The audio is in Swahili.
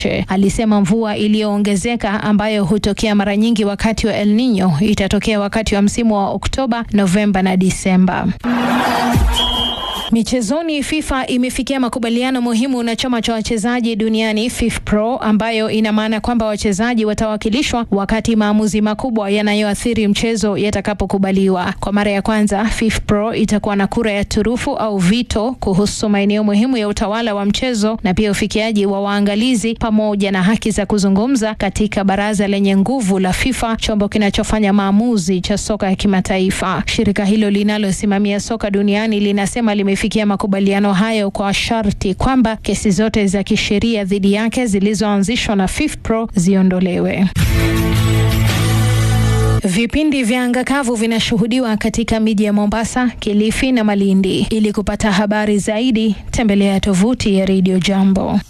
Alisema mvua iliyoongezeka ambayo hutokea mara nyingi wakati wa El Nino itatokea wakati wa msimu wa Oktoba, Novemba na Disemba. Michezoni, FIFA imefikia makubaliano muhimu na chama cha wachezaji duniani FIFPro, ambayo ina maana kwamba wachezaji watawakilishwa wakati maamuzi makubwa yanayoathiri mchezo yatakapokubaliwa. Kwa mara ya kwanza, FIFPro itakuwa na kura ya turufu au vito kuhusu maeneo muhimu ya utawala wa mchezo na pia ufikiaji wa waangalizi pamoja na haki za kuzungumza katika baraza lenye nguvu la FIFA, chombo kinachofanya maamuzi cha soka ya kimataifa. Shirika hilo linalosimamia soka duniani linasema lime fikia makubaliano hayo kwa sharti kwamba kesi zote za kisheria dhidi yake zilizoanzishwa na FIFPro ziondolewe. Vipindi vya anga kavu vinashuhudiwa katika miji ya Mombasa, Kilifi na Malindi. Ili kupata habari zaidi, tembelea tovuti ya Radio Jambo.